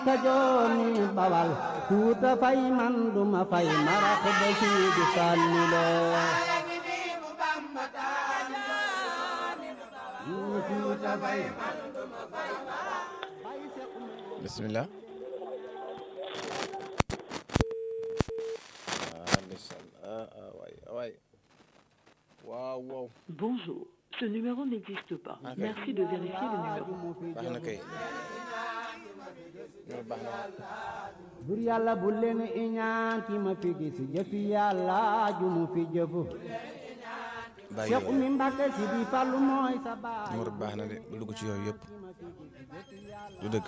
kajooni bawal kuuta fay man duma fay marax ba siidi fàlliloo kuuta fay bismillah ah ndeysaan ah ah waay waay waaw waaw Bonjour, ce numéro n'existe pas. Ok. Merci de vérifier le numéro. baax na kay loolu baax na bur yàlla bu leen iñaan ki ma fi gis jëfi yàlla ju mu fi jëfu bàyyi Cheikh Oumy Mbacké si di fàllu mooy sa baay numéro bi baax na de bu dugg ci yooyu yëpp du dëgg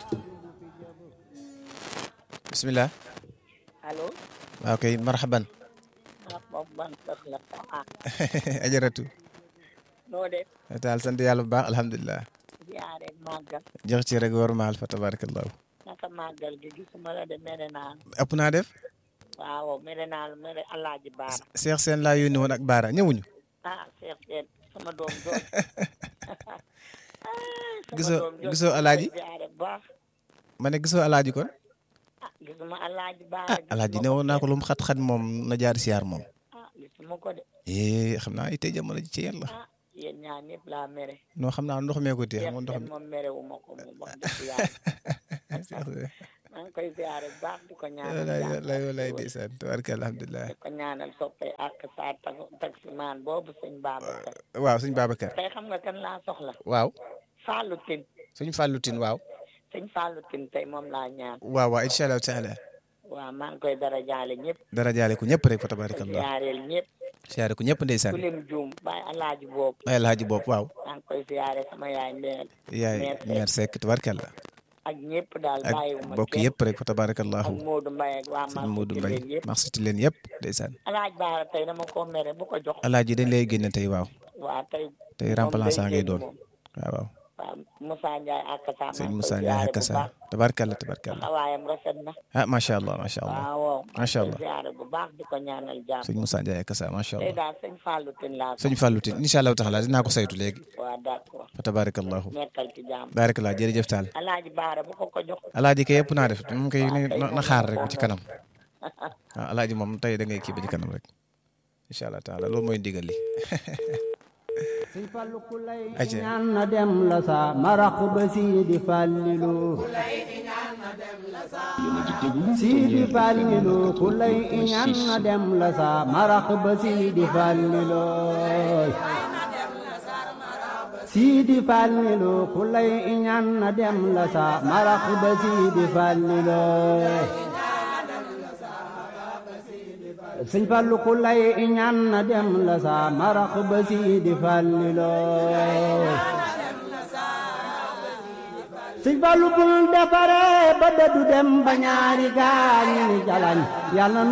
bismillah allo waaw kay marhaban ah moom man sax la ah ajaratu noo def taal sant yàlla bu baax alhamdulilah ziare màggal jox ci rek war maal fa tabarakallahu naka màggal gi gisuma la de mere naa la ëpp naa def waaw mere naa la mere alaaji baara Cheikh Sène laa yónni woon ak Baara ñëwuñu ah Cheikh Sène sama doom doom Gisoo- gisoo alaaji? ziare bu baax ma ne gisoo alaaji kon ah gisuma alaaji baara ah alaaji ne woon naa ko lu mu xat-xat moom na jaar siyaar moom ah gisuma ko de eh xam naa itay jamono ji ci yàlla ah yéen ñaar ñëpp laa mere noo xam naa ndox mee ko téye Cheikh xam nga ndox Sène mi moom mere wu ma ko moom wax dëgg yàlla maa ngi koy ziare bu baax di ko ñaanal walaay jàmm walaay ak walaay xéwal. ndeysaan tabaraka alhamdulilah di ko ñaanal soppe ak saa taximaan boobu sëñ Babacar waaw suñ Babacar tey xam nga kan laa soxla waaw Fallou Tine suñ Fallou Tine waaw sëñ Fallou Tine tey moom laa ñaan waaw waaw incha allahu taala waaw maa ngi koy dara jaale ñëpp dara jaale ko ñëpp rek fa tabarakallah ziareel ñëpp siyaare ko ñëpp ndeysaan ku lim juum bàyyi alaaji boobu ay alhaji bopp waaw maa ngi koy ziare sama yaay mbeel yaay Meer Seck. meer Seck tabarkallah ak ñëpp daal ak bàyyiwuma bokk kenn yëpp rek fa ak tabarakallahu Modou Mbaye ak waa sëñ maa Modou ngi Mbaye yëpp merci ci leen yëpp ndeysaan alaaj baara tey dama ko mere bu ko jox alaaji dañ lay génne tey waaw waa tey tey moom remplaçant day ngay doon génn moom. waaw waaw waaw Moussa Ndiaye ak Kassa sëñ maa ngi Moussa koy Ndiaye ziare ak bu Kassa baax tabarkallah tabarkallah taxawaayam rafet na ah macha allah macha allah waaw waaw Macha maa ngi Allah. koy ziare bu baax di ko ñaanal jàmm sëñ Moussa Ndiaye ak Kassa macha tey allah daal sëñ Fallou Tine laa sëñ Fallou Tine incha allahu taala dinaa ko saytu léegi waa d'accord fa tabarakallahu nekkal ci jàmm barakallah jërëjëf taal alaaji baara bu ko ko jox alaaji kay yëpp naa def moom kay na na xaar rek ba ci kanam waaw alaaji moom tey da ngay kii ba ci kanam rek incha allah taala loolu mooy ndigal li Sëñ Fallu ku lay Aja. ñaan na dem la sa marax ba siidi fàllilu siidi fàllilu ku lay ñaan na dem la sa marax ba siidi fàllilu siidi fàllilu ku lay ñaan na dem la sa marax ba siidi fàllilu sëñ Fallu ku lay ñaan na dem la sa marax ba siidi fàlliloo sëñ Fallu bul defare ba dëddu dem ba ñaari gaañi ni jalañ yàlla